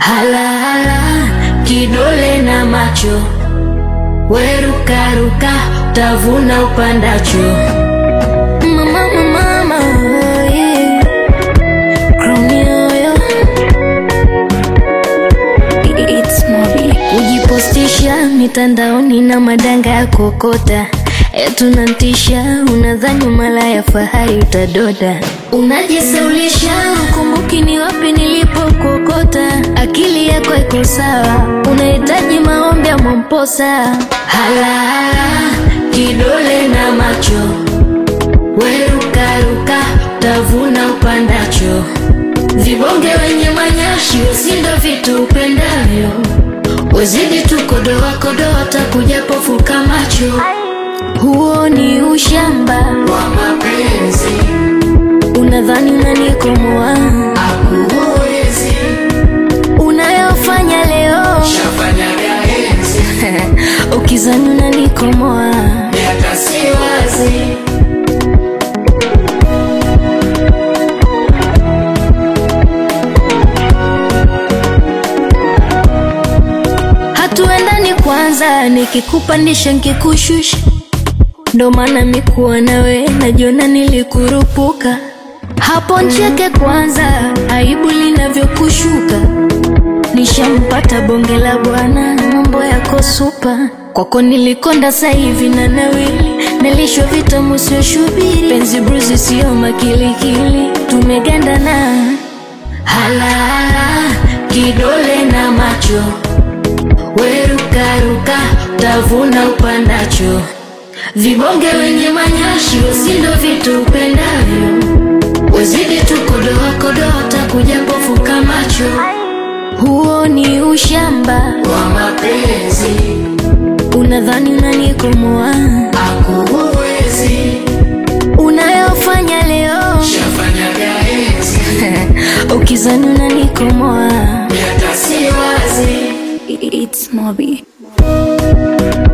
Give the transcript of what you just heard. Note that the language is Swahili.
Halahala kidole na macho, werukaruka tavuna upandacho. Mama, mama, mama, yeah. Crown yoyo. It's Mobi. Kujipostisha mitandaoni na madanga ya kokota etunantisha, unadhani mala ya fahari utadoda, unajisaulisha, ukumbuki ni wapi nilipokokota. Akili yako iko sawa, unahitaji maombi ya Mwamposa. Halahala kidole na macho, werukaruka tavuna upandacho. Vibonge wenye manyashi usindo vitu upendavyo, wezidi tu kodoa kodoa, takuja pofuka macho. Huo ni ushamba wa mapenzi unadhani unanikomoa, akuwezi unayofanya leo shafanyaga enzi ukizani unanikomoa. miaka si wazi Hatuendani kwanza, nikikupandisha nkikushusha, ndo maana mikuwa nawe najiona nilikurupuka. Hapo ncheke kwanza, aibu linavyokushuka. Nishampata bonge la bwana, mambo yako supa. Kwako nilikonda sasa hivi na nawili, nilishwa vitamu sio shubiri, penzi bruzi sio makilikili, tumegandana halahala, kidole na macho werukaruka tavuna upandacho. Vibonge wenye manyashi usindo vitu upendavyo, wezidi tu kodoa kodoa, takuja pofuka macho. Huo ni ushamba, wa mapenzi unadhani unanikomoa, akuwezi unayofanya leo shafanyaga enzi ukizani unanikomoa. miaka si wazi It's Mobi.